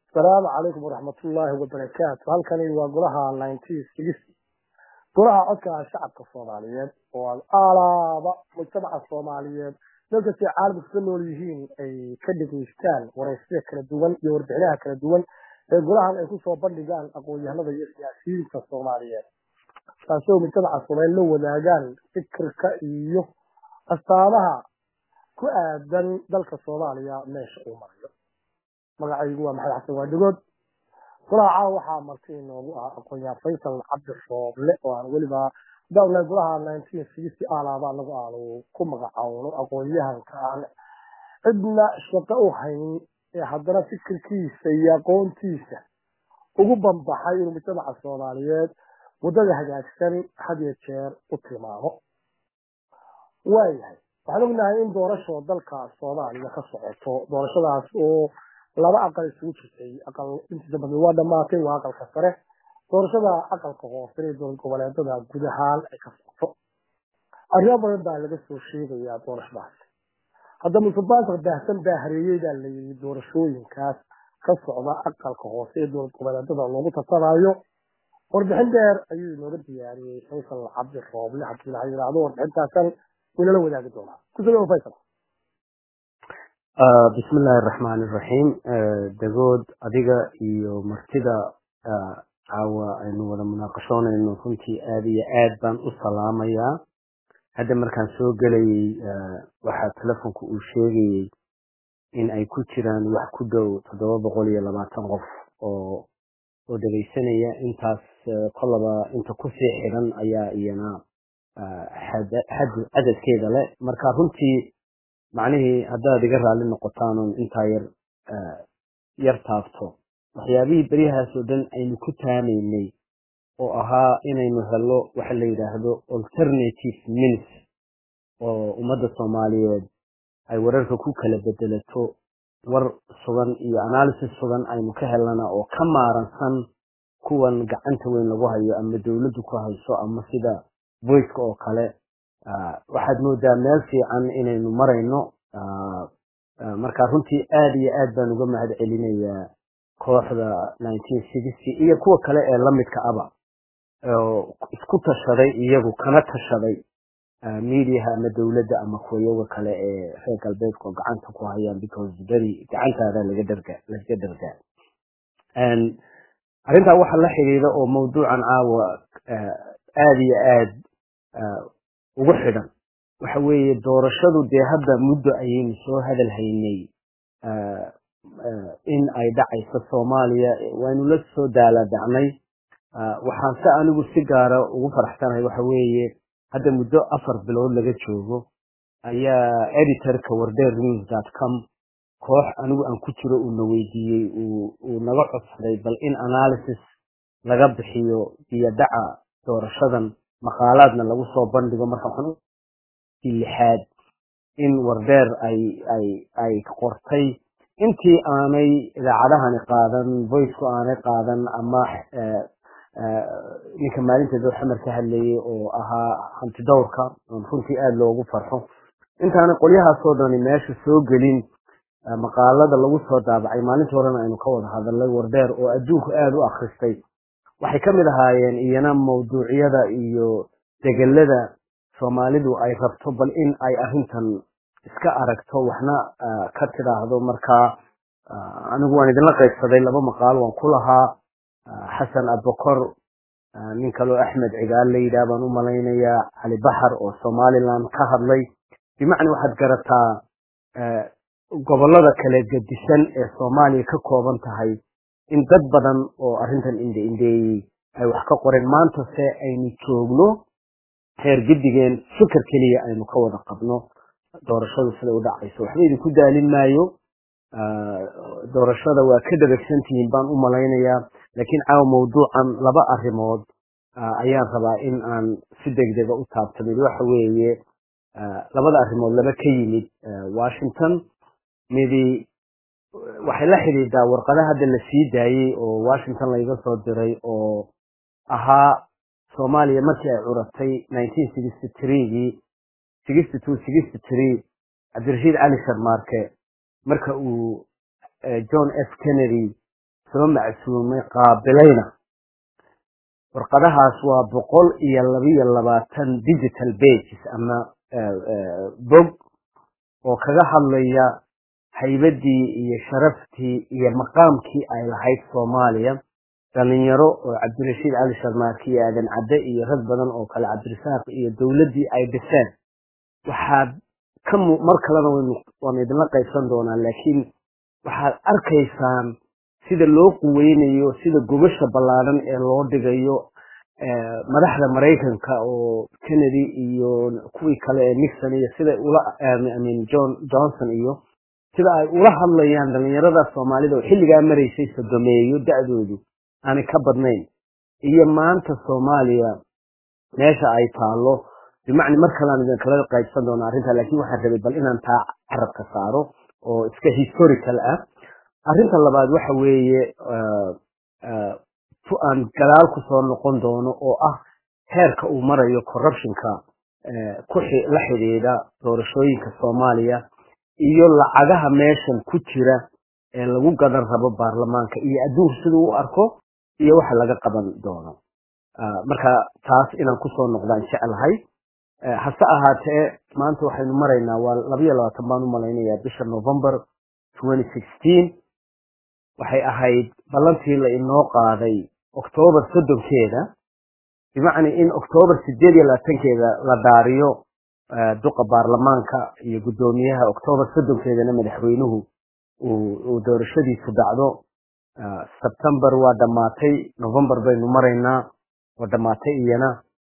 asalaamu calaykum waraxmatullaahi wabarakaatu halkani waa golaha nineteen sixty golaha codka shacabka soomaaliyeed oo aad alaaba mujtamaca soomaaliyeed dalkastay caalamka ka nool yihiin ay ka dhegaystaan waraysyada kala duwan iyo warbixinaha kala duwan ee golahan ay kusoo bandhigaan aqoon-yahanada iyo siyaasiyiinta soomaaliyeed taasoo mujtamaca soomaaliyeed la wadaagaan fikirka iyo astaamaha ku aadan dalka soomaaliya meesha uu marayo magacaygu waa maxamed xasan waadhigood golaha caawa waxaa marti inoogu ah aqoon-yahan faysal cabdi shooble oo aan weliba dawla golaha nineteen sixty alaaba anagu aanu ku magacawno aqoon-yahanka aan cidna shaqo u hayn ee haddana fikirkiisa iyo aqoontiisa ugu banbaxay inuu mujtamaca soomaaliyeed waddada hagaagsan had iyo jeer u tilmaamo waayahay waxaan ognahay in doorasho dalka soomaaliya ka socoto doorashadaas oo laba aqal isugu jirtay aqal intiisa badan waa dhamaatay waa aqalka sare doorashada aqalka hoose ee dowlad goboleedada guud ahaan ay ka socoto arrimo badan baa laga soo sheegayaa doorashadaas hadda musuqmaasuq baahsan baa hareeyey baa la yidhi doorashooyinkaas ka socda aqalka hoose ee dowlad goboleedada loogu tasanayo warbixin dheer ayuu inooga diyaariyey faysal cabdi rooble haddii la yidhaahdo warbixintaasan inala wadaagi doonaa kusoo faysal bismi illaahi araxmaan iraxiim dagood adiga iyo martida caawa aynu wada munaaqashoonayno runtii aad iyo aad baan u salaamayaa hadda markaan soo gelayey waxaa telefonku uu sheegayey in ay ku jiraan wax ku dhow toddoba boqol iyo labaatan qof oo oo dhegaysanaya intaas kolaba inta kusii xidhan ayaa iyana cadadkeeda leh marka runtii macnihii haddaad iga raalli noqotaan oon intaa yar yar taabto waxyaabihii beryahaas oo dhan aynu ku taamaynay oo ahaa inaynu helo waxa la yidhaahdo alternative mins oo ummadda soomaaliyeed ay wararka ku kala bedelato war sugan iyo analysis sugan aynu ka helana oo ka maaransan kuwan gacanta weyn lagu hayo ama dowladdu ku hayso ama sida voiceka oo kale waxaad moodaa meel fiican inaynu marayno marka runtii aad iyo aad baan uga mahad celinayaa kooxda nineteen sixty iyo kuwa kale ee lamidka aba oo isku tashaday iyagu kana tashaday mediaha ama dowladda ama kuwayaga kale ee reer galbeedka oo gacanta ku hayaan because beri gacantaada laga dharga laga dhargaa arrintaa waxa la xidhiidha oo mawduucan caawa aad iyo aad ugu xidhan waxa weeye doorashadu dee hadda muddo ayaynu soo hadal haynay in ay dhacayso soomaaliya waynu la soo daaladacnay waxaan se anigu si gaara ugu faraxsanahay waxa weeye hadda muddo afar bilood laga joogo ayaa editorka wardeer news dot com koox anigu aan ku jiro uuna weydiiyey uu naga codsaday bal in analysis laga bixiyo iyo dhaca doorashadan maqaalaadna lagu soo bandhigo marka waxaan lixaad in wardeer ay ay ay qortay intii aanay idaacadahani qaadan voiceku aanay qaadan ama ninka maalinteeda xamar ka hadlayay oo ahaa hanti dowrka oon runtii aada loogu farxo intaanay qolyahaasoo dhani meesha soo gelin maqaalada lagu soo daabacay maalintii horena aynu ka wada hadalnay wardeer oo adduunku aada u akhristay waxay ka mid ahaayeen iyana mawduucyada iyo degelada soomaalidu ay rabto bal in ay arrintan iska aragto waxna ka tidhaahdo markaa anigu waan idinla qaybsaday laba maqaal waan ku lahaa xasan abakor nin kaloo axmed cigaal la yidhaah baan u malaynayaa cali baxar oo somaliland ka hadlay bimacna waxaad garataa gobollada kala gedisan ee soomaaliya ka kooban tahay in dad badan oo arrintan inde indeeyey ay wax ka qoreen maanta se aynu joogno heer gedigeen fikir keliya aynu ka wada qabno doorashadu siday u dhacayso waxba idinku daalin maayo doorashada waa ka dhabagsantihiin baan u malaynayaa laakiin caawa mawduucan laba arrimood ayaan rabaa in aan si degdega u taabto mid waxa weeye labada arrimood laba ka yimid washington midi waxay la xidhiidhaa warqada hadda la sii daayey oo washington layga soo diray oo ahaa soomaaliya markii ay curatay nineteen sixty threegii sixty two sixty three cabdirashiid cali sharmaarke marka uu john f kennedy soo macsuumay qaabilayna warqadahaas waa boqol iyo labiyo labaatan digital bages ama bog oo kaga hadlaya haybadii iyo sharaftii iyo maqaamkii ay lahayd soomaaliya dhalinyaro oo cabdirashiid cali sharmaarki iyo aadan cadde iyo rag badan oo kale cabdirasaaq iyo dowladdii ay dhiseen waxaad ka mar kalena waanu idinla qaybsan doonaa laakiin waxaad arkaysaan sida loo quweynayo sida gobasha ballaadan ee loo dhigayo madaxda maraykanka oo kennedy iyo kuwii kale ee nixon iyo sida ula amin john johnson iyo sida ay ula hadlayaan dhalinyarada soomaalida oo xilligaa maraysay sodomeeyo da-doodu aanay ka badnayn iyo maanta soomaaliya meesha ay taalo bimacni mar kalean idin kala qaybsan doona arrinta laakiin waxaan rabay bal inaan taa carabka saaro oo iska historical ah arrinta labaad waxa weeye aan gadaal ku soo noqon doono oo ah heerka uu marayo corruptionka ku la xidhiidha doorashooyinka soomaaliya iyo lacagaha meeshan ku jira ee lagu gadan rabo baarlamaanka iyo adduunku siduu u arko iyo waxa laga qaban doono marka taas inaan kusoo noqdaan jeclahay hase ahaatee maanta waxaynu maraynaa waa labayo labaatan baan u malaynayaa bisha november waxay ahayd ballantii la inoo qaaday octoobar soddonkeeda bimacni in octoobar sideed iyo labaatankeeda la daariyo duqa baarlamaanka iyo guddoomiyaha octoobar soddonkeedana madaxweynuhu uu doorashadiisu dhacdo sebtember waa dhammaatay november baynu maraynaa waa dhammaatay iyana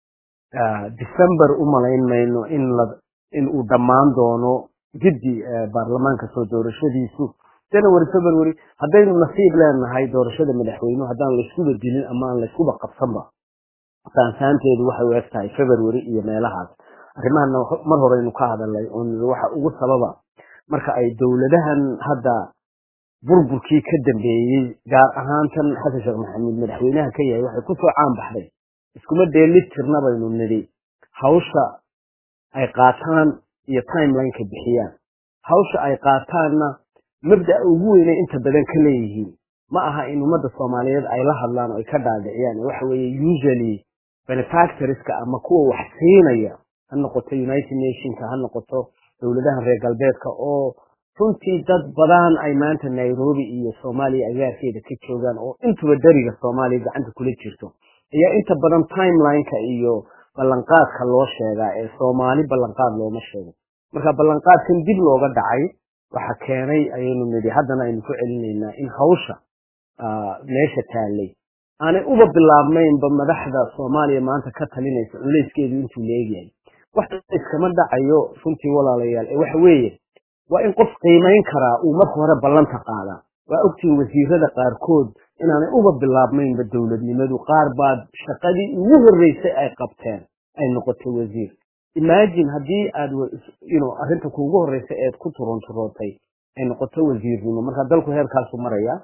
december u malayn mayno in la in uu dhammaan doono giddi baarlamaanka soo doorashadiisu january february haddaynu nasiib leenahay doorashada madaxweynuhu haddaan layskuba dilin ama aan layskuba qabsanba saansaanteedu waxay u eg tahay february iyo meelahaas arrimahana mar horeynu ka hadalnay oo waxa ugu sababa marka ay dowladahan hadda burburkii ka dambeeyey gaar ahaan tan xasan sheekh maxamuud madaxweynaha ka yahay waxay kusoo caan baxday iskuma dheelid tirna baynu nidhi hawsha ay qaataan iyo timelineka bixiyaan hawsha ay qaataanna mabda'a ugu weynay inta badan ka leeyihiin ma aha in ummadda soomaaliyeed ay la hadlaan oo ay ka dhaadhiciyaan waxa weeye usually benefactorska ama kuwa wax siinaya ha noqoto united nationka ha noqoto dowladaha reer galbeedka oo runtii dad badan ay maanta nairobi iyo soomaaliya agaarkeeda ka joogaan oo intuba dariga soomaaliya gacanta kula jirto ayaa inta badan timelineka iyo ballanqaadka loo sheegaa ee soomaali ballanqaad looma sheego marka ballanqaadkan dib looga dhacay waxa keenay ayaynu nidhi haddana aynu ku celinaynaa in hawsha meesha taallay aanay uba bilaabmaynba madaxda soomaaliya maanta ka talinaysa culeyskeedu intuu leegyahay wax iskama dhacayo runtii walaalayaal ee waxa weeye waa in qof qiimayn karaa uu marka hore ballanta qaadaa waa ogtiin wasiirada qaarkood inaanay uba bilaabmaynba dowladnimadu qaar baad shaqadii ugu horreysay ay qabteen ay noqotay wasiir imagine haddii aad arrinta kuugu horreysay eed ku turunturootay ay noqoto wasiirnimo marka dalku heerkaasu maraya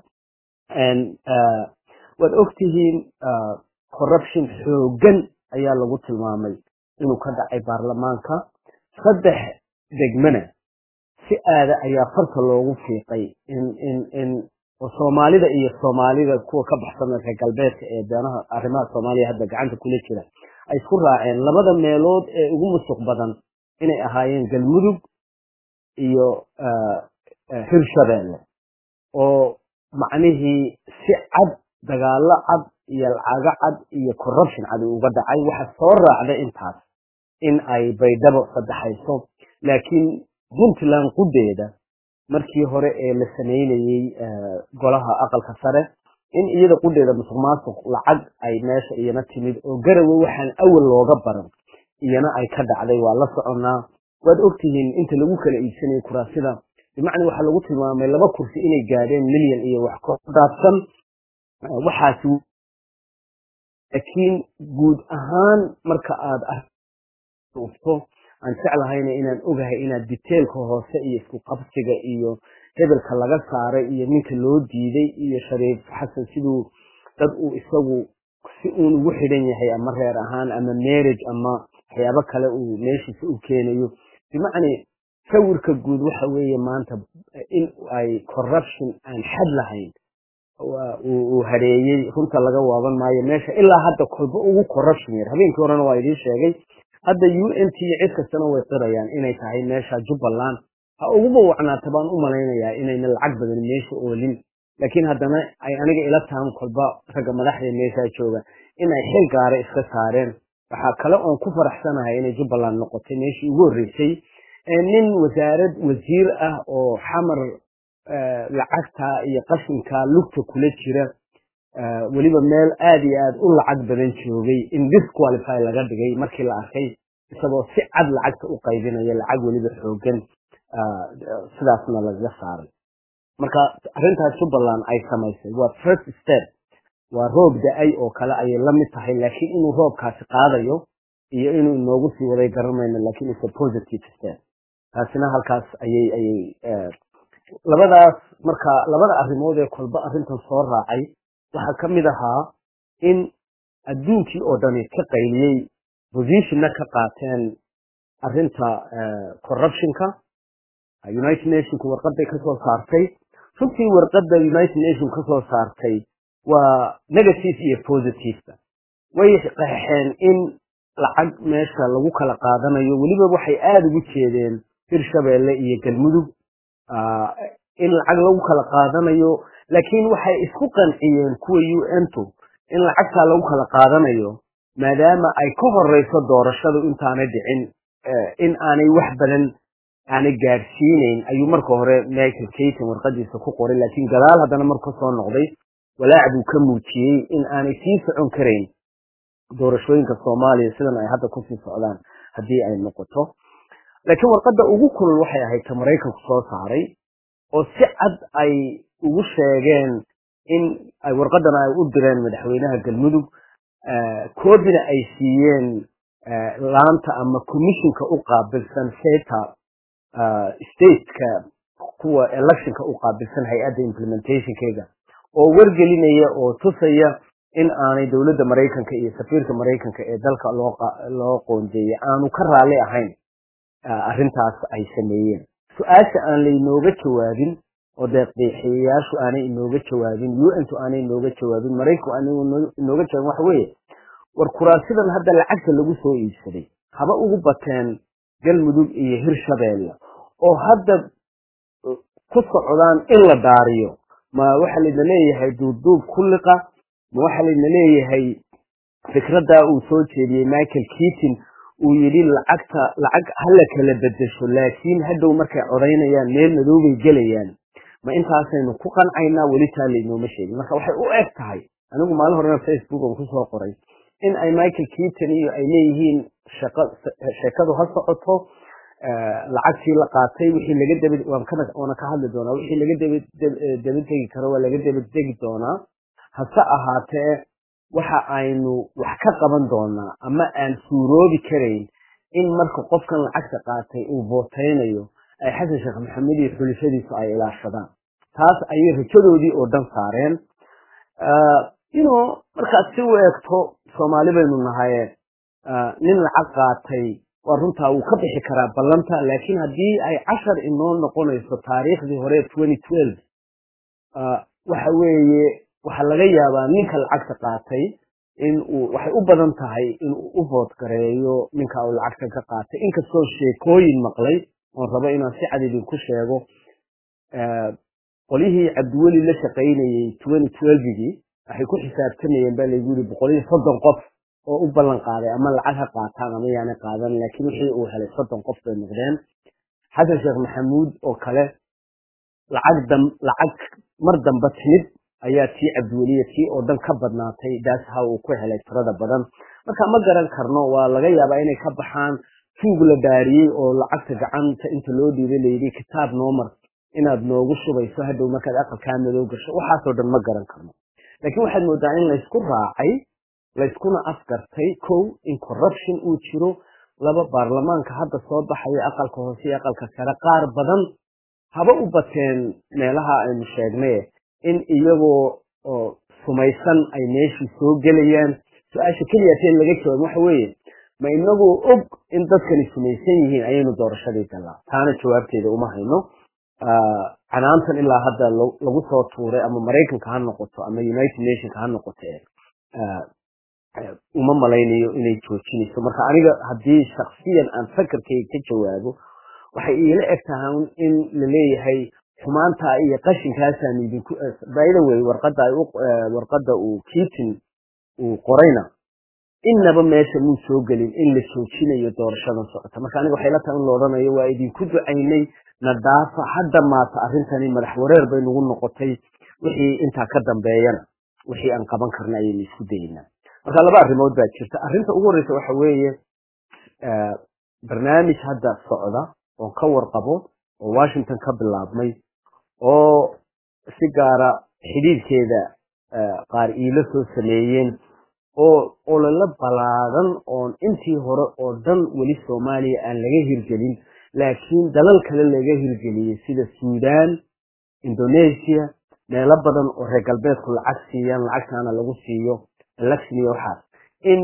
waad ogtihiin corruption xoogan ayaa lagu tilmaamay inuu ka dhacay baarlamaanka saddex degmana si aada ayaa farta loogu fiiqay in in in soomaalida iyo soomaalida kuwa ka baxsan reer galbeedka ee beanaha arrimaha soomaaliya hadda gacanta kula jira ay isku raaceen labada meelood ee ugu musuq badan inay ahaayeen galmudug iyo hirshabeelle oo macnihii si cad dagaalo cad iyo lacago cad iyo corruption cad uga dhacay waxa soo raacda intaas in ay baydhabo saddexayso laakiin puntland qudeeda markii hore ee la samaynayey golaha aqalka sare in iyada qudeeda musuq maasuq lacag ay meesha iyana timid oo garawe waxaan awal looga baran iyana ay ka dhacday waa la soconaa waad ogtihiin inta lagu kala iibsanayay kuraasida bimacnaa waxaa lagu tilmaamay laba kursi inay gaadheen milyan iyo wax ka dhaafsan waxaasi laakiin guud ahaan marka aad arufto aan jeclahayna inaan ogahay inaad detailka hoose iyo isku qabsiga iyo hebelka laga saaray iyo ninka loo diiday iyo shariif xasan siduu dad uu isagu si uun ugu xidhan yahay ama reer ahaan ama marriage ama waxyaabo kale uu meeshiisa u keenayo bimacnaa sawirka guud waxa weeye maanta in ay corruption aan xad lahayn uu hareeyey runta laga waaban maayo meesha ilaa hadda kolba ugu corruption yar habeenkii horena waa idiin sheegay hadda u n t cid kastana way qirayaan inay tahay meesha jubbaland ha uguba wacnaata baan u malaynayaa inayna lacag badan meesha oolin laakiin haddana ay aniga ila tahan kolba ragga madaxda meeshaa jooga inay xil gaara iska saareen waxaa kale oon ku faraxsanahay inay jubbaland noqotay meeshii ugu horreysay nin wasaarad wasiir ah oo xamar lacagta iyo qashinka lugta kula jira weliba meel aada iyo aada u lacag badan joogay in disqualify laga dhigay markii la arkay isagoo si cad lacagta u qaybinaya lacag weliba xoogan sidaasna lagaga saaray marka arrintaas jubbaland ay samaysay waa first step waa roob da-ay oo kale ayay la mid tahay laakiin inuu roobkaasi qaadayo iyo inuu inoogu sii waday garanayno laakiin it's a positive step taasina halkaas ayay ayay labadaas marka labada arrimood ee kolba arrintan soo raacay waxaa ka mid ahaa in adduunkii oo dhani ka qayliyey positionna ka qaateen arrinta corruptionka united nationku warqaday kasoo saartay runtii warqadda united nation kasoo saartay waa negative iyo positiveba way qeexeen in lacag meesha lagu kala qaadanayo weliba waxay aada ugu jeedeen hirshabeelle iyo galmudug in lacag lagu kala qaadanayo laakiin waxay isku qanciyeen kuwa u n tu in lacagtaa lagu kala qaadanayo maadaama ay ka horeyso doorashadu intaanay dhicin in aanay wax badan aanay gaadhsiinayn ayuu marka hore michael kayton warqadiisa ku qoray laakiin gadaal haddana marka soo noqday walaac buu ka muujiyey in aanay sii socon karayn doorashooyinka soomaaliya sidan ay hadda kusii socdaan haddii ay noqoto laakiin warqadda ugu kulul waxay ahayd ta maraykanku soo saaray oo si cad ay ugu sheegeen in ay warqadan ay u direen madaxweynaha galmudug koodina ay siiyeen laanta ama commissionka u qaabilsan seta stateka kuwa electionka u qaabilsan hay-adda implementationkeega oo wargelinaya oo tusaya in aanay dowladda maraykanka iyo safiirka maraykanka ee dalka loo qoondeeyey aanu ka raalli ahayn arrintaas ay sameeyeen su-aasha aan lainooga jawaabin oo deeqdeexiyayaashu aanay inooga jawaabin un-tu aanay inooga jawaabin maraykanku aanay inooga jawaabin waxa weeye war kuraasidan hadda lacagta lagu soo iibsaday haba ugu bateen galmudug iyo hirshabeelle oo hadda ku socdaan in la daariyo ma waxa layna leeyahay duubduub kulliqa ma waxa layna leeyahay fikraddaa uu soo jeediyey michael keaton uu yidhi lacagta lacag hala kala bedesho laakiin hadhow markay codaynayaan meel madoobay gelayaan ma intaasaynu ku qancaynaa weli taa laynooma sheegin marka waxay u eg tahay anigu maalin horena facebook on kusoo qoray in ay michael keaton iyo ay leeyihiin sheekadu ha socoto lacagtii la qaatay wixii laga daba waana ka hadli doonaa wixii laga daba degi karo waa laga daba degi doonaa hase ahaatee waxa aynu wax ka qaban doonaa ama aan suuroobi karayn in marka qofkan lacagta qaatay uu bootaynayo ay xasan sheekh maxamed iyo xulifadiisu ay ilaashadaan taas ayay rajadoodii oo dhan saareen ino markaad si u eegto soomaali baynu nahaye nin lacag qaatay waa runtaa wuu ka bixi karaa ballanta laakiin haddii ay cashar inoo noqonayso taariikhdii hore twenty twelve waxa weeye waxaa laga yaabaa ninka lacagta qaatay in uu waxay u badan tahay in uu u vood gareeyo ninka uu lacagta ka qaatay inkastoo sheekooyin maqlay oon rabo inaan si cad idinku sheego qolyihii cabdiweli la shaqaynayey twenty twelvegii waxay ku xisaabtamayeen baa laygu yiri boqol iyo soddon qof oo u ballan qaaday ama lacag ha qaataan ama yaana qaadan laakiin wixii uu helay soddon qof bay noqdeen xasan sheekh maxamuud oo kale lacag dam lacag mar damba timid ayaa tii cabdiweliya tii oo dhan ka badnaatay daas ha uu ku helay tirada badan marka ma garan karno waa laga yaabaa inay ka baxaan tuug la daariyey oo lacagta gacanta inta loo dhiibay layidhi kitaab noomar inaad noogu shubayso hadhow markaad aqalkaa madow gasho waxaasoo dhan ma garan karno laakiin waxaad moodaa in laysku raacay layskuna afgartay kow in corruption uu jiro laba baarlamaanka hadda soo baxaya aqalka hoose iyo aqalka sare qaar badan haba u bateen meelaha aynu sheegnay in iyagoo oo sumaysan ay meeshii soo gelayaan su-aasha keliya teen laga jawaab waxa weeye ma inagoo og in dadkani sumaysan yihiin ayaynu doorashadii galaa taana jawaabteeda uma hayno canaantan ilaa hadda lagu soo tuuray ama maraykanka ha noqoto ama united nationka ha noqoto uma malaynayo inay joojinayso marka aniga haddii shaksiyan aan fakarkayga ka jawaabo waxay iila eg tahay in la leeyahay xumaanta iyo qashinkaasaan idinku by the way warqadda ay warqadda uu kiitin uu qorayna innaba meesha muu soo gelin in la joojinayo doorashadan socota marka aniga waxay la tahay in la odhanayo waa idinku ducaynay nadaafa hadda maata arrintani madax wareer bay nagu noqotay wixii intaa ka dambeeyana wixii aan qaban karna ayaynu isku dayeynaa marka laba arrimood baa jirta arrinta ugu horreysa waxa weeye barnaamij hadda socda oon ka warqabo oo washington ka bilaabmay oo si gaara xidhiidhkeeda qaar iilo soo sameeyeen oo ololo balaadan oon intii hore oo dhan weli soomaaliya aan laga hirgelin laakiin dalal kale laga hirgeliyey sida suudaan indonesia meelo badan oo reer galbeedku lacag siiyaan lacagtaana lagu siiyo election iyo waxaas in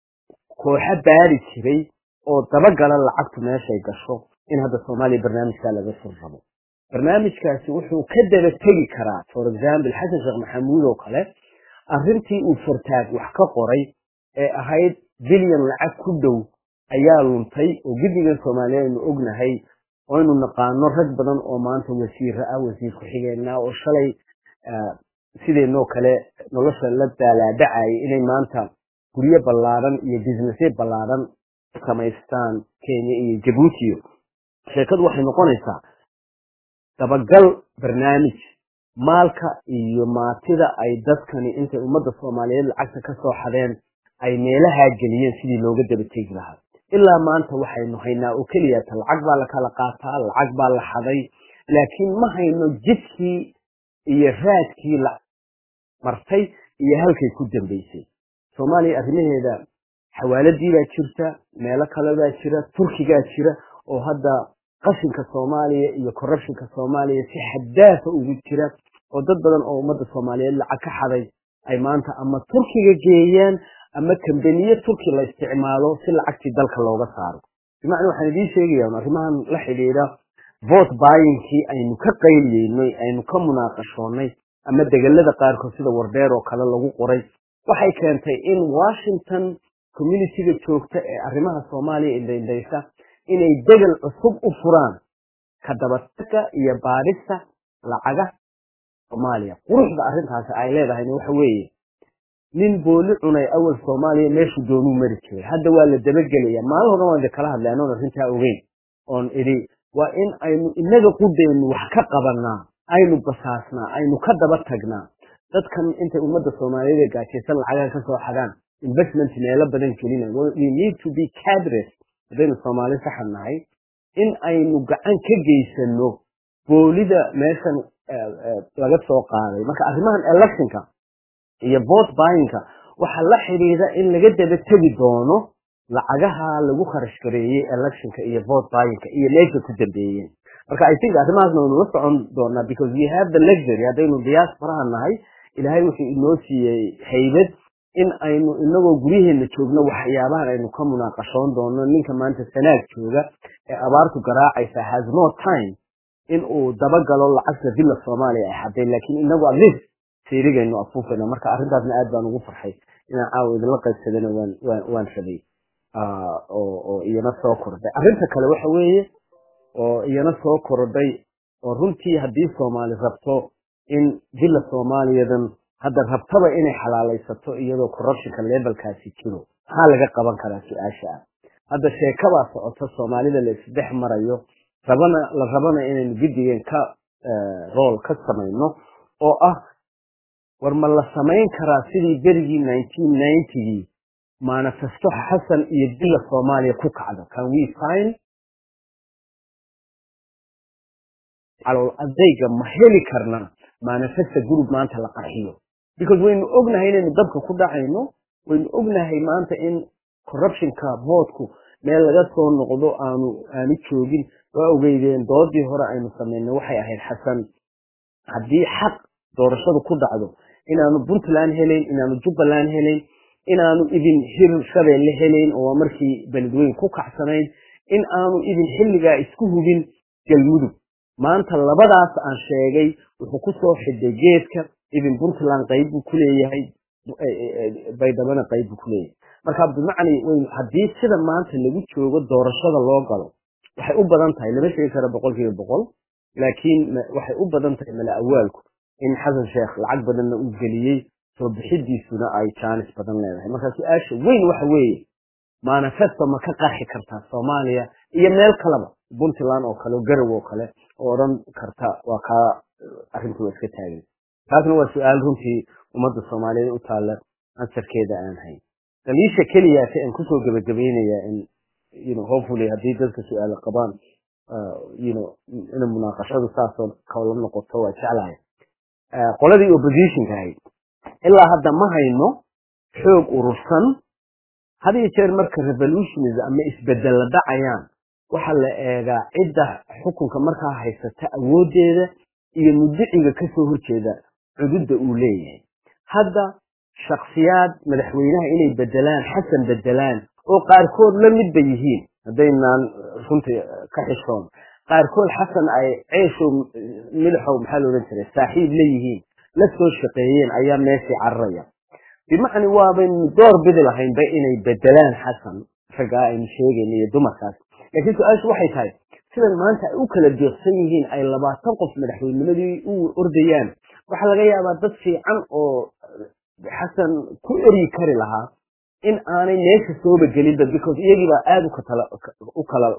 kooxo baari jiray oo dabagala lacagtu meeshay gasho in hadda soomaaliya barnaamijkaa laga soo rabo barnaamijkaasi wuxuu ka daba tegi karaa for example xasan sheekh maxamuud oo kale arrintii uu fartaag wax ka qoray ee ahayd bilyan lacag ku dhow ayaa luntay oo guddigan soomaaliya aynu ognahay oo aynu naqaano rag badan oo maanta wasiira ah wasiir ku-xigeenna oo shalay sideenoo kale nolosha la daalaadhacayay inay maanta guryo ballaaran iyo businessye ballaaran samaystaan kenya iyo jabuutiyo sheekadu waxay noqonaysaa dabagal barnaamij maalka iyo maatida ay dadkani intay ummadda soomaaliyeed lacagta ka soo xadeen ay meelahaa geliyeen sidii looga daba tegi lahaa ilaa maanta waxaynu haynaa oo keliyata lacag baa la kala qaataa lacag baa la xaday laakiin ma hayno jidkii iyo raadkii la martay iyo halkay ku dambaysay soomaaliya arrimaheeda xawaaladii baa jirta meelo kale baa jira turkigaa jira oo hadda qashinka soomaaliya iyo corruptionka soomaaliya si xaddaafa ugu jira oo dad badan oo ummadda soomaaliyeed lacag ka xaday ay maanta ama turkiga geeyaan ama kambaniye turki la isticmaalo si lacagtii dalka looga saaro bimacnaa waxaan idiin sheegaya arrimahan la xidhiidha vote buyingkii aynu ka qayliyeynay aynu ka munaaqashoonnay ama degelada qaarkood sida wardheer oo kale lagu qoray waxay keentay in washington communityga joogta ee arrimaha soomaaliya indhaindhaysa inay degel cusub u furaan ka dabatagga iyo baadhista lacaga soomaaliya quruxda arrintaasi ay leedahayna waxa weeye nin booli cunay awal soomaaliya meeshuu doonuu mari jiray hadda waa la dabagelaya maalin horan waan kala hadlay anoon arrintaa ogeyn oon idhi waa in aynu inaga qudeennu wax ka qabanaa aynu basaasnaa aynu ka daba tagnaa dadkan intay ummadda soomaaliyeed ee gaajaysan lacagaha ka soo xadaan investment meelo badan gelina we need to be cadres haddaynu soomaali saxan nahay in aynu gacan ka geysano boolida meeshan laga soo qaaday marka arrimahan electionka iyo vote buyingka waxaa la xidhiidha in laga daba tegi doono lacagaha lagu kharash gareeyey electionka iyo vote buyingka iyo meesha ku dambeeyeen marka i think arrimahaasna waynu la socon doonaa because we have the luxury haddaynu diasporaha nahay ilaahay wuxuu inoo siiyey haybad in aynu inagoo guryaheena joogno waxyaabahan aynu ka munaaqashoon doono ninka maanta sanaag jooga ee abaartu garaacaysa has no time in uu dabagalo lacagta villa soomaaliya ay xaday laakiin inagu at least seerigaynu afuufayna marka arrintaasna aad baan ugu farxay inaan caawa idinla qaybsadana waan waan waan rabay oo oo iyana soo kordhay arrinta kale waxa weeye oo iyana soo kordhay oo runtii haddii soomaali rabto in villa soomaaliyadan hadda rabtaba inay xalaalaysato iyadoo corruptionka levelkaasi jiro maxaa laga qaban karaa su-aasha ah hadda sheekabaa socota soomaalida la isdhex marayo rabana la rabana inaynu guddigeen ka rool ka samayno oo ah war ma la samayn karaa sidii berigii nineteen ninetygii manifesto xasan iyo villa soomaaliya ku kacdo can we find calool adayga ma heli karnaa manifesta group maanta la qarxiyo because waynu ognahay inaynu dabka ku dhacayno waynu ognahay maanta in corruptionka voodku meel laga soo noqdo aanu aanu joogin waa ogeydeen doodii hore aynu samaynay waxay ahayd xasan haddii xaq doorashadu ku dhacdo inaanu puntland helayn inaanu jubbaland helayn inaanu idin hir shabeelle helayn oo waa markii beledweyn ku kacsanayn in aanu idin xilligaa isku hubin galmudug maanta labadaas aan sheegay wuxuu kusoo xiday geedka ibn puntland qayb buu kuleeyahay baydhabana qayb buu kuleeyahay marka bimacni haddii sida maanta lagu joogo doorashada loo galo waxay u badan tahay lama sheegi karo boqol kiiba boqol laakiin waxay u badan tahay mala awaalku in xasan sheekh lacag badanna uu geliyey soo bixidiisuna ay jaanis badan leedahay marka su-aasha weyn waxa weeye manifesto ma ka qarxi kartaa soomaaliya iyo meel kaleba puntland oo kale garow oo kale oo odhan karta waa kaa arrintii waa iska taagan taasna waa su-aal runtii ummadda soomaaliyeed u taalla ansarkeeda aan hayn daliisha keliyaase aan kusoo gebagabaynayaa in you know hopefully haddii dadka su-aalo qabaan you know in munaaqashadu saasoo kala noqoto waa jeclahay qoladii oppositionka ahayd ilaa hadda ma hayno xoog urursan had iyo jeer marka revolutionism ama isbedel la dhacayaan waxaa la eegaa cidda xukunka markaa haysata awooddeeda iyo mudiciga kasoo horjeeda cududda uu leeyahay hadda shaksiyaad madaxweynaha inay bedelaan xasan bedelaan oo qaarkood la midba yihiin haddaynaan runtii ka xishoon qaarkood xasan ay ceeshow midaxow maxaa la odhan jiray saaxiib la yihiin la soo shaqeeyeen ayaa meeshii cararaya bimacni waabaynu door bidi lahaynba inay bedelaan xasan raggaa aynu sheegayna iyo dumarkaas laakiin su-aashu waxay tahay sidan maanta ay u kala deeqsan yihiin ay labaatan qof madaxweynimadii u ordayaan waxaa laga yaabaa dad fiican oo xasan ku eryi kari lahaa in aanay meesha sooba gelinba because iyagiibaa aada u kala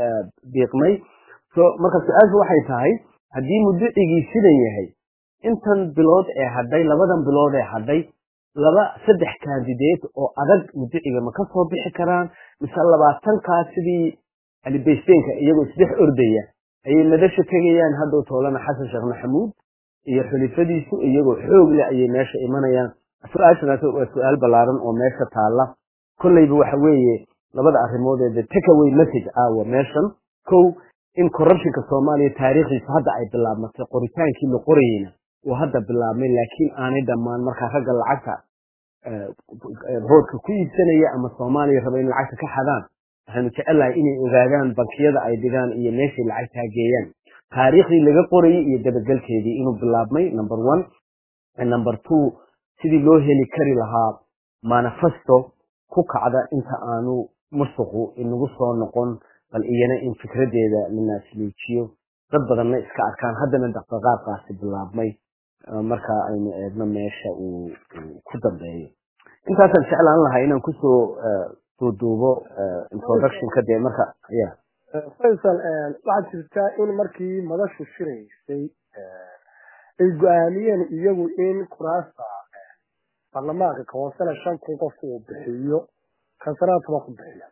diiqmay so marka su-aashu waxay tahay haddii mudicigii sidan yahay intan bilood ee hadhay labadan bilood ee hadhay laba saddex candidate oo adag mudiciga ma ka soo bixi karaan mise labaatankaas sidii alibaysteenka iyagoo isdhex ordaya ayay madasha tegayaan haddow toolana xasan sheekh maxamuud iyo xulifadiisu iyagoo xoog leh ayay meesha imanayaan su-aashanaas waa su-aal ballaaran oo meesha taalla kolleyba waxa weeye labada arrimood ee the takeaway message aawa meeshan kow in corruptionka soomaaliya taariikhdiisu hadda ay bilaabmatay qoritaankii la qorayeyna uu hadda bilaabmay laakiin aanay dhammaan markaa ragga lacagta roodka ku iibsanaya ama soomaaliya raba in lacagta ka xadaan waxaynu jecelahay inay ogaadaan bankiyada ay dhigaan iyo meeshay lacagtaa geeyaan taariikhdii laga qorayay iyo dabagelkeedii inuu bilaabmay number one number two sidii loo heli kari lahaa manifesto ku kacda inta aanu musuqu inagu soo noqon bal iyana in fikradeeda la naasluujiyo dad badanna iska arkaan haddana dhaqdhaqaaqaasi bilaabmay marka aynu eegno meesha uu ku dambeeyo intaasaan jeclaan lahaa inaan kusoo duuduubo introductionka dee marka ya faysal waxaad jirtaa in markii madashu shiraysay ay go-aamiyeen iyagu in kuraasta baarlamaanka ka hoosena shan kun qofku uu bixiyo kansanaha toban ku bixiya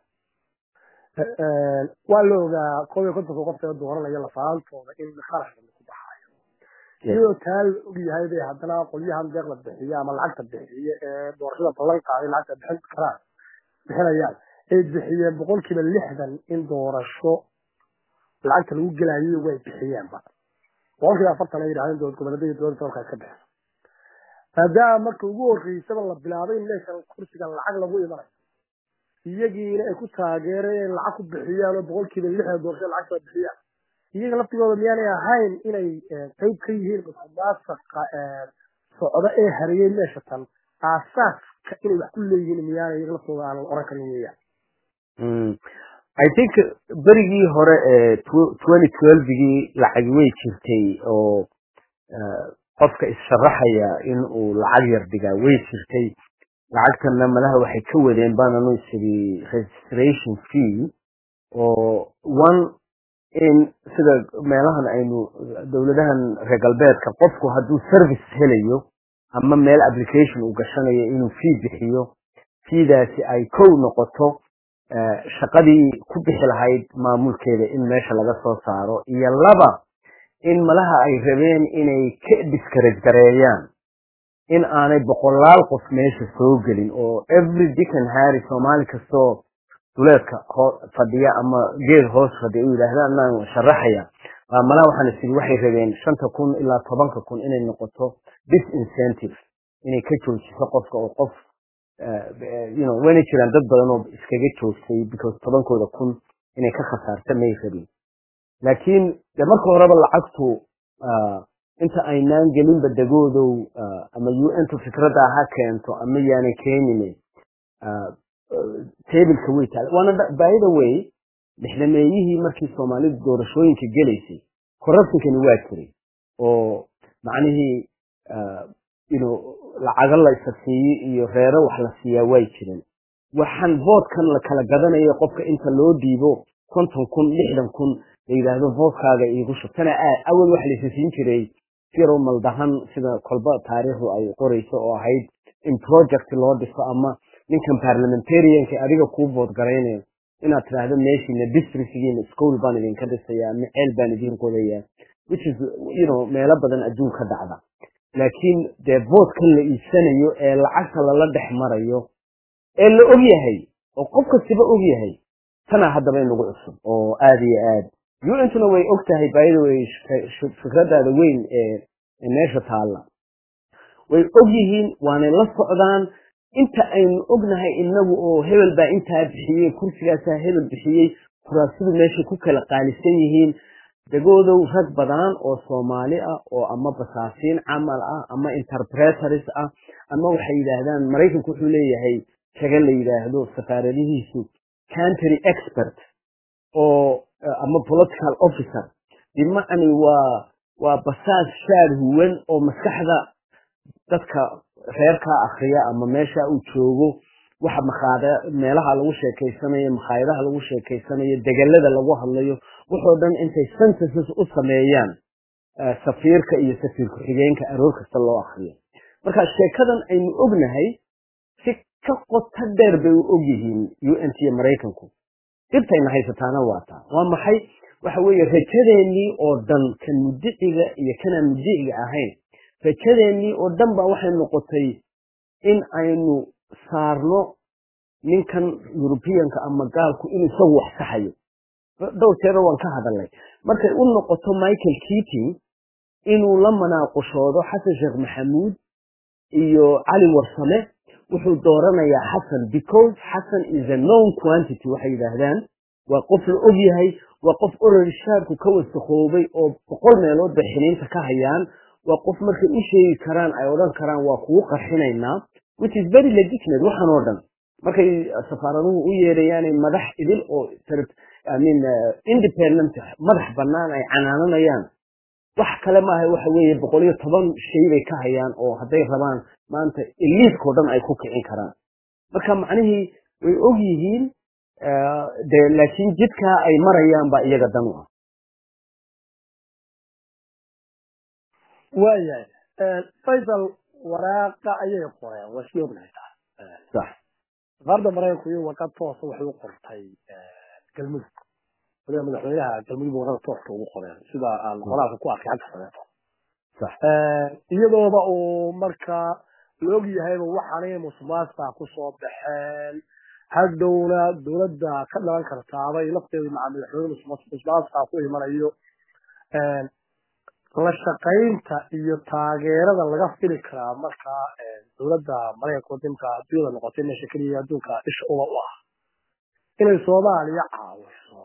waa la ogaa koob iyo kontonka qof ee dooranaya lafaantooda in kharash badan ku baxayo iyadoo taa la ogyahay bay haddana qolyahan deeqda bixiya ama lacagta bixiya ee doorashada ballan qaaday lacagta bixin karaan bixinayaan ay bixiyeen boqolkiiba lixdan in doorasho lacagta lagu gelayo way bixiyeenba boqolkiiba afartan ay yidhahdeen dowlad goboleedyada dowladda dalka iska bixisa maadaama marka ugu horreysaba la bilaabay in meeshan kursiga lacag lagu imanayo iyagiina ay ku taageereen lacag ku bixiyaan oo boqolkiiba lixdan doorashada lacagta bixiyaan iyaga laftigooda miyaanay ahayn inay qayb ka yihiin musuqmaasuqa socdo ee hariyey meesha tan aasaaska inay wax ku leeyihiin miyaanay iyaga laftooda aan oran karin weeyaan i think berigii hore ee twenty twelvegii lacagi way jirtay oo qofka issharaxaya in uu lacag yar dhigaa way jirtay lacagtana malaha waxay ka wadeen baananu isiri registration fee oo one in sida meelahan aynu dowladahan reer galbeedka qofku hadduu service helayo ama meel application uu gashanayo inuu fee bixiyo feedaasi ay kow noqoto shaqadii ku bixi lahayd maamulkeeda in meesha laga soo saaro iyo laba in malaha ay rabeen inay ka discourage gareeyaan in aanay boqolaal qof meesha soo gelin oo every dickon harry soomaali kastoo duleedka fadhiya ama geed hoos fadhiya u yidhaahdaan naan sharaxaya malaha waxaan isiri waxay rabeen shanta kun ilaa tobanka kun inay noqoto disincentive inay ka joojiso qofka oo qof you know wayna jiraan dad badan oo iskaga joogtay because tobankooda kun inay ka khasaarta may rabin laakiin de marka horeba lacagtu inta aynaan gelinba degoodow ama u n tu fikradda ha keento ama yaanay keenine tableka way taala waana by the way lixdameeyihii markii soomaalidu doorashooyinka gelaysay corruptionkani waa jiray oo macnihii ino lacago la isa siiyey iyo reero wax la siiyaa way jireen waxaan voodkan la kala gadanayo qofka inta loo dhiibo konton kun lixdan kun la yidhaahdo voodkaaga iigu shub tana aad awal waxa laysa siin jiray siro maldahan sida kolba taariikhdu ay qorayso oo ahayd in project loo dhiso ama ninkan parliamentarianka adiga kuu vood garaynayo inaad tidhaahdo meeshiina districtgiina school baan idinka dhisayaa ama ceel baan idin qodayaa which is you know meelo badan adduun ka dhacda laakiin dee voodkan la iibsanayo ee lacagta lala dhex marayo ee la og yahay oo qof kastiba og yahay tanaa haddaba inagu cusub oo aada iyo aad untuna way og tahay baayada way fikradaada weyn ee meesha taalla way og yihiin waanay la socdaan inta aynu ognahay inagu oo hebel baa intaa bixiyey kursigaasaa hebel bixiyey kuraasidu meeshay ku kala qaalisan yihiin degoodow rag badan oo soomaali ah oo ama basaasiin camal ah ama interpretors ah ama waxay yidhaahdaan maraykanku wuxuu leeyahay kaga la yidhaahdo safaaradihiisu country expert oo ama political officer bimacni waa waa basaas shaad huwan oo maskaxda dadka reerkaa akriya ama meesha uu joogo waxa makhaada meelaha lagu sheekaysanayo makhaayadaha lagu sheekaysanayo degelada lagu hadlayo wuxoo dhan intay sentences u sameeyaan safiirka iyo safiir ku-xigeenka aroor kasta loo akriyo marka sheekadan aynu ognahay si ka qoto dheer bay u og yihiin u n t iyo maraykanku dhibtayna haysataana waa taa waa maxay waxa weeye rajadeennii oo dhan kan mudiciga iyo kanaan mudiciga ahayn rajadeennii oo dhan baa waxay noqotay in aynu saarno ninkan yurubiyanka ama gaalku inuu isagu wax saxayo dhowr jeero waan ka hadalnay markay u noqoto michael keating inuu la manaaqushoodo xasan sheekh maxamuud iyo cali warsame wuxuu dooranayaa xasan because xasan is a known quantity waxay yidhaahdaan waa qof la og yahay waa qof orari shaabku ka wasakhoobay oo boqol meelood bay xiniinta ka hayaan waa qof markay u sheegi karaan ay odhan karaan waa kugu qarxinaynaa which is very legitimate waxan oo dhan markay safaaraduhu u yeerayaanay madax idil oo I mean independent madax bannaan ay canaananayaan wax kale maaha waxa weeye boqol iyo toban shay bay ka hayaan oo hadday rabaan maanta eliidkao dhan ay ku kicin karaan marka macnihii way og yihiin de laakiin jidkaa ay marayaan baa iyaga dan u ah waayahay faysal waraaqa ayay qoreen waa sii ognahay sax safaarda maraykanku iyo warqad toosa waxay u qortay galmudug waliba madaxweynaha galmudug warqada tooska ugu qoreen sida aan qoraalka ku arkay xagga sameeto sax iyadooba uu markaa la og yahayba waxaanay musuqmaasuqa kusoo baxeen hadhowna dowladda ka dhalan kartaabay lafteedu maca madaxweyne musuqmaasuqa ku imanayo la shaqaynta iyo taageerada laga fili karaa markaa dowladda maraykanka wadinka adduunyada noqotay meesha keliya adduunka isha uba u ah inay soomaaliya caawiso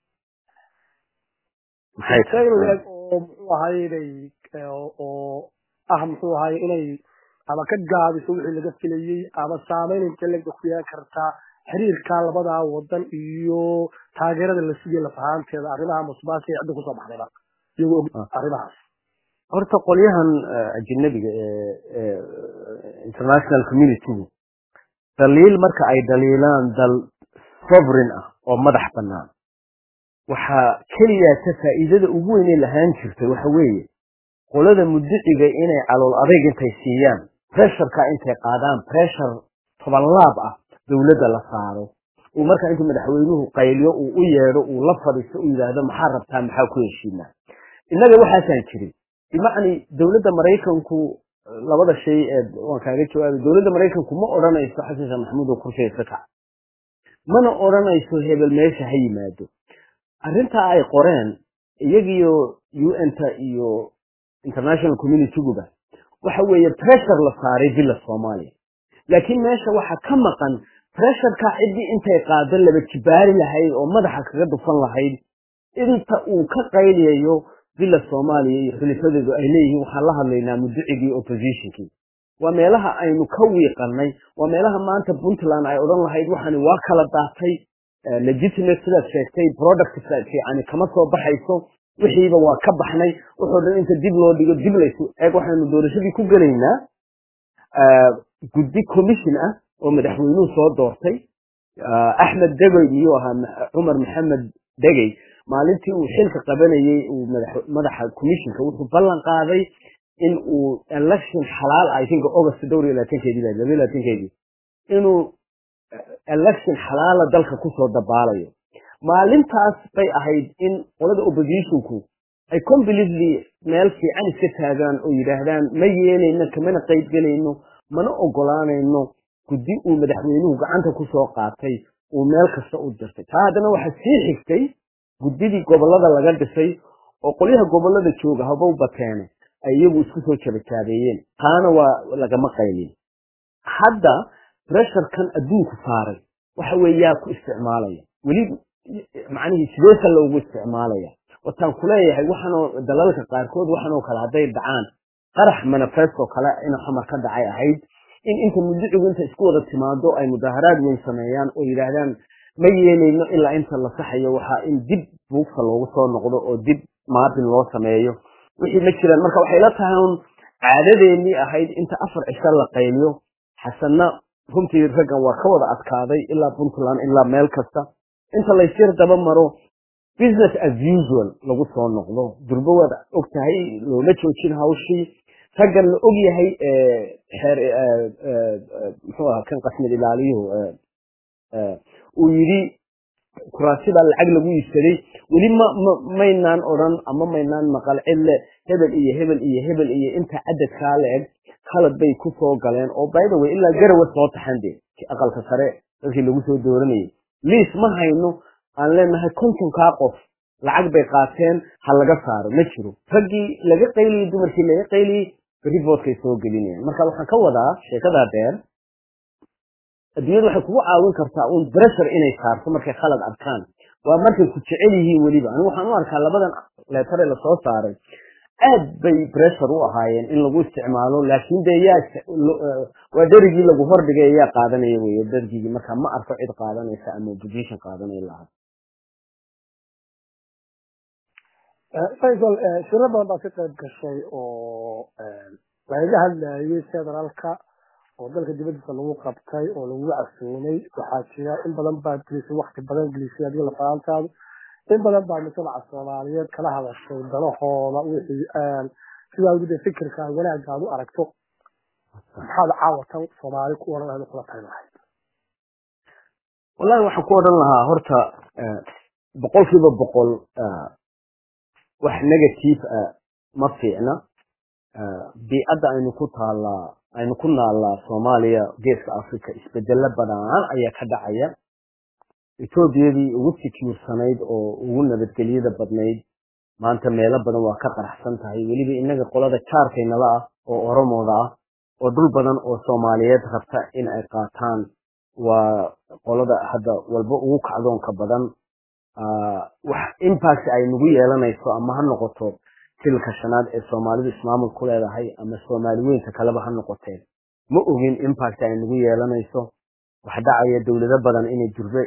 maxay leg oo muxuu ahay inay oo ah muxuu ahay inay ama ka gaabiso wixii laga filayey ama saameyn inta legba ku yeelan kartaa xiriirka labadaa wadan iyo taageerada la siiyey lafahaanteeda arrimaha musbaasi ee cidda kusoo baxdayba iyagoo og arrimahaas horta qolyahan ajnabiga ee international communitygu daliil marka ay daliilaan dal sovereign ah oo madax bannaan waxaa keliya ta faa'iidada ugu weynay lahaan jirtay waxa weeye qolada mudiciga inay calool adayg intay siiyaan pressureka intay qaadaan pressure toban laab ah dowladda la saaro uu markaa intuu madaxweynuhu qayliyo uu u yeedho uu la fadhiisto u yidhaahdo maxaa rabtaa maxaa ku heshiinaa innaga waxaasaan jirin bimacni dowladda maraykanku labada shay ee waan kaaga jawaabay dowladda maraykanku ma odhanayso xasan sheekh maxamuud oo kursiga ka kac mana odhanayso hebel meesha ha yimaado arrintaa ay qoreen iyagiyo un-ta iyo international communityguba waxa weeye pressure la saaray villa soomaaliya laakiin meesha waxaa ka maqan pressureka ciddii intay qaado laba jibaari lahayd oo madaxa kaga dufan lahayd inta uu ka qayliyayo villa soomaaliya iyo xulifadeedu ay leeyihiin waxaan la hadlaynaa muducigii oppositionkii waa meelaha aynu ka wiiqanay waa meelaha maanta puntland ay odhan lahayd waxani waa kala daatay legitimate sidaad sheegtay product fiicani kama soo baxayso wixiiba waa ka baxnay wuxuu dhan inta dib loo dhigo dib laysu eeg waxaynu doorashadii ku gelaynaa guddi commission ah oo madaxweynuhu soo doortay axmed degey miyuu ahaa cumar maxamed degey maalintii uu xilka qabanayey uu madaxa commissionka wuxuu ballan qaaday in uu election xalaal i think august dhowr iyo labaatankeedii baa laba labaatankeedii inuu election xalaala dalka kusoo dabaalayo maalintaas bay ahayd in qolada oppositionku ay completely meel fiican iska taagaan oo yidhaahdaan ma yeelayno kamana qayb gelayno mana ogolaanayno guddi uu madaxweynuhu gacanta kusoo qaatay uu meel kasta u dirtay taa haddana waxaa sii xigtay guddidii gobollada laga dhisay oo qolyaha gobollada jooga habow bateene ay iyagu isku soo jabajaabeeyeen taana waa lagama qaylin hadda bresharkan adduunku saaray waxa weeye yaa ku isticmaalaya weli macnihii sideesa loogu isticmaalaya wataan kuleeyahay waxaanoo dalalka qaarkood waxaanoo kale hadday dhacaan qarax manifesto kale in xamar ka dhacay ahayd in inta mudicigu inta isku wada timaado ay mudaaharaad weyn sameeyaan oo yidhaahdaan ma yeelayno ilaa inta la saxayo waxaa in dib buugta loogu soo noqdo oo dib maabin loo sameeyo wixii ma jiraan marka waxay la tahay un caadadeenii ahayd inta afar cisho la qayliyo xasanna runtii raggan waa ka wada adkaaday ilaa puntland ilaa meel kasta inta laysyar daba maro business as usual lagu soo noqdo durbo waad og tahay looma joojin hawshii raggan la og yahay xeer muxuu ahaa kan qasmid ilaaliyuhu uu yidhi kuraasibaa lacag lagu iibsaday weli ma maynaan odran ama maynaan maqal cille hebel iyo hebel iyo hebel iyo inta cadadkaa la eg khalad bay ku soo galeen oo by the way ilaa garawa soo taxan de aqalka sare dadkii lagu soo dooranayay liis ma hayno aan leenahay kontonkaa qof lacag bay qaateen ha laga saaro ma jiro raggii laga qayliyey dumarkii laga qayliyey riboodkay soo gelinayaan marka waxaan ka wadaa sheekadaa dheer adduunyadu waxay kugu caawin kartaa uun bressure inay saarto markay khalad arkaan waa markay ku jecel yihiin weliba anigu waxaan u arkaa labadan leetare lasoo saaray aad bay bressure u ahaayeen in lagu isticmaalo laakiin dee yaa waa derigii lagu hordhigay yaa qaadanaya weye dergigii marka ma arko cid qaadanaysa ama opposition qaadanaya lahaa faysal shiro badan baa ka qayb gashay oo lagaga hadlayay federaalka oo dalka dibadiisa lagu qabtay oo lagu casuumay waxaa jira in badan baa gelisay wakti badan gelisay adiga lafaantaadu in badan baa mujtamaca soomaaliyeed kala hadashay dalahooda wixii sidaa ugu dee fikirka wanaagga aad u aragto maxaad caawatan soomaali ku oran aad kula tahay lahayd wallahi waxaan ku odhan lahaa horta boqol kiiba boqol wax negative ah ma fiicna biicadda aynu ku taallaa aynu ku naallaa soomaaliya geeska africa isbedelo badan ayaa ka dhacaya etoobiyadii ugu secuursanayd oo ugu nabadgelyada badnayd maanta meelo badan waa ka qaraxsan tahay weliba innaga qolada jaarkaynala ah oo oromooda ah oo dhul badan oo soomaaliyeed rabta in ay qaataan waa qolada hadda walba ugu kacdoonka badan wax impact ay nagu yeelanayso ama ha noqoto silka shanaad ee soomaalidu ismaamul ku leedahay ama soomaali weynka kaleba ha noqoteen ma ogin impact ay nagu yeelanayso wax dhacaya dowlado badan inay durbe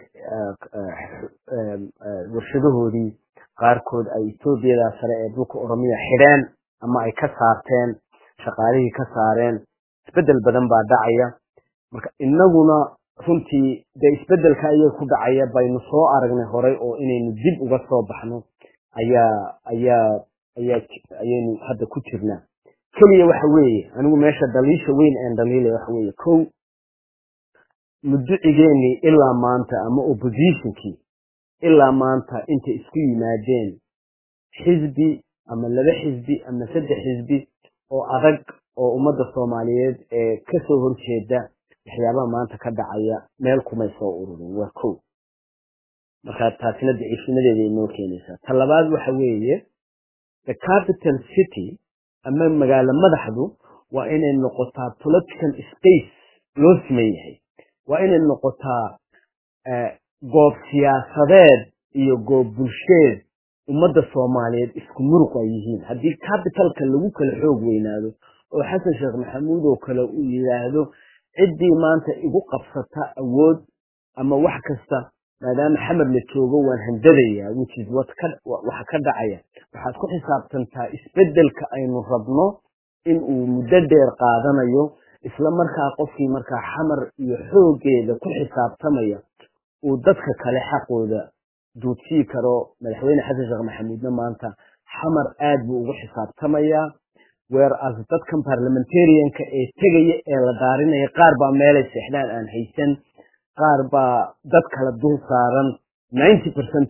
warshadahoodii qaarkood ay etoobiyada sare ee dhulka oromiya xidheen ama ay ka saarteen shaqaalihii ka saareen isbedel badan baa dhacaya marka inaguna runtii dee isbedelka ayaa ku dhacaya baynu soo aragnay horay oo inaynu dib uga soo baxno ayaa ayaa ayaa ayaynu hadda ku jirnaa keliya waxa weeye anigu meesha daliisha weyn een dhaliilaya waxa weeye kow muducigeenii ilaa maanta ama oppositionkii ilaa maanta intay isku yimaadeen xisbi ama laba xisbi ama saddex xisbi oo adag oo ummadda soomaaliyeed ee kasoo horjeeda waxyaabaha maanta ka dhacaya meel kumay soo ururin waa kow marka taasina daciifnimadeeda inoo keenaysaa ta labaad waxa weeye the capital city ama magaalo madaxdu waa inay noqotaa political space loo siman yahay waa inay noqotaa goob siyaasadeed iyo goob bulsheed ummadda soomaaliyeed isku muruq ay yihiin haddii capitalka lagu kala xoog weynaado oo xasan sheekh maxamuud oo kale uu yidhaahdo ciddii maanta igu qabsata awood ama wax kasta maadaama xamar la joogo waan handadayaa which is what ka waxa ka dhacaya waxaad ku xisaabtantaa isbeddelka aynu rabno in uu muddo dheer qaadanayo isla markaa qofkii markaa xamar iyo xooggeeda ku xisaabtamaya uu dadka kale xaqooda duudsii karo madaxweyne xasan sheekh maxamuudna maanta xamar aad buu ugu xisaabtamayaa whereas dadkan parliamentarianka ee tegaya ee la daarinaya qaar baa meelay seexdaan aan haysan qaar baa dad kala dul saaran ninety percent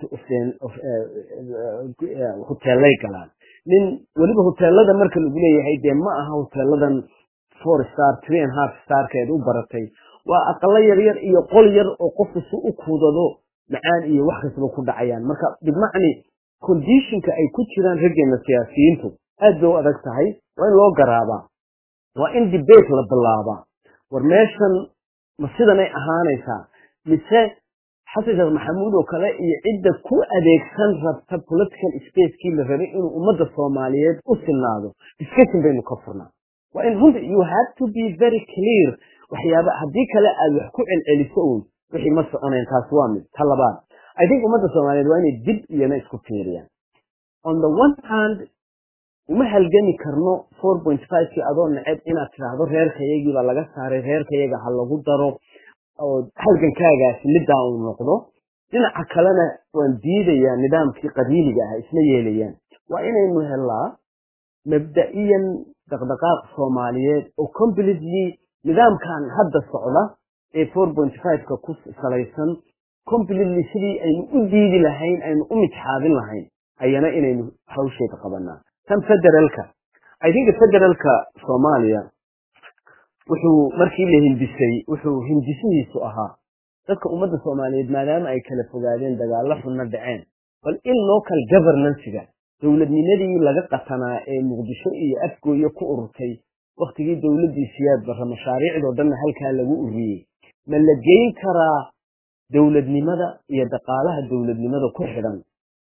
hoteelay galaan nin weliba hoteelada marka lagu leeyahay dee ma aha hoteeladan four star three and half starkeed u baratay waa aqalo yaryar iyo qol yar oo qofku si u kuudado macaan iyo wax kastaba ku dhacayaan marka bimacni conditionka ay ku jiraan raggeena siyaasiyiintu aad bay u adag tahay waa in loo garaabaa waa in debate la bilaabaa war meeshan ma sidanay ahaanaysaa mise xasan sheekh maxamuud oo kale iyo cidda ku adeegsan rabta political spacekii la rabay inuu ummadda soomaaliyeed u sinaado discussion baynu ka furnaa waa in runta you have to be very clear waxyaaba haddii kale aad wax ku celceliso uun wixii ma soconayn taas waa mid ta labaad i think ummadda soomaaliyeed waa inay dib iyana isku fiiriyaan on the one hand uma halgami karno four point fivekii adoo neceb inaad tidhaahdo reerkayagiibaa laga saaray reerkayaga ha lagu daro oo halgankaagaasi middaa uu noqdo dhinaca kalena waan diidayaa nidaamkii qabiiliga ah isma yeelayaan waa inaynu helaa mabda'iyan dhaqdhaqaaq soomaaliyeed oo completely nidaamkan hadda socda ee four point fiveka ku salaysan completely sidii aynu u diidi lahayn aynu u mitxaabin lahayn ayana inaynu hawsheeda qabanaa tan federaalka i think federaalka soomaaliya wuxuu markii la hindisay wuxuu hindisihiisu ahaa dadka ummadda soomaaliyeed maadaama ay kala fogaadeen dagaallo xunna dhaceen bal in local governancega dowladnimadii laga qatanaa ee muqdisho iyo afgooye ku ururtay waktigii dowladdii siyaad barra mashaariicdoo dhanna halkaa lagu ururiyey ma la geyn karaa dowladnimada iyo dhaqaalaha dowladnimada ku xidhan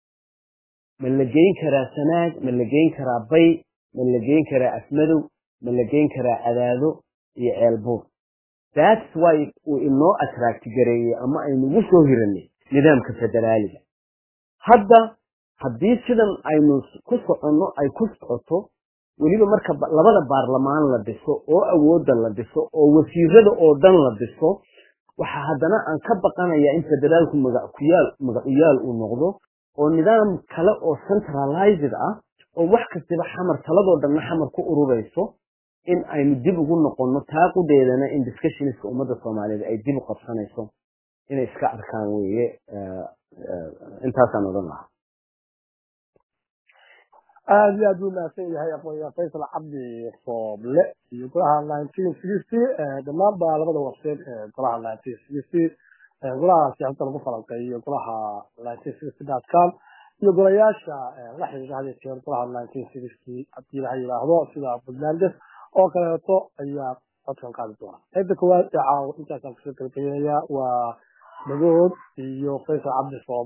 ma la geyn karaa sanaag ma la geyn karaa bay ma la geyn karaa afmadow ma la geyn karaa cadaado iyo ceelbuur that's why uu inoo attract gareeyey ama aynugu soo hiranay nidaamka federaaliga hadda haddii sidan aynu ku soconno ay ku socoto weliba marka labada baarlamaan la dhiso oo awoodda la dhiso oo wasiirada oo dhan la dhiso waxaa haddana aan ka baqanayaa in federaalku magacuyaal magacuyaal uu noqdo oo nidaam kale oo centralized ah oo wax kastaba xamar taladoo dhanna xamar ku ururayso in aynu dib ugu noqonno taaqudeedana in discussionska ummadda soomaaliyeed ay dib u qabsanayso inay iska arkaan weeye intaasaan odhan lahaa aada iyo aad buu mahadsan yahay aqoonyahan faysal cabdi fooble iyo golaha nineteen sixty dhammaan ba labada warseed ee golaha nineteen sixty golaha siyaasadda lagu falanqeeyo golaha nineteen sixty dot com iyo golayaasha la xiriira had jeer golaha nineteen sixty haddii laha yidhaahdo sida puntlandes oo kaleeto ayaa codkan qaadi doona qaybta koowaad ee caawa intaasaan kusoo gabagabeynaya waa dhagood iyo faysal cabdi fooble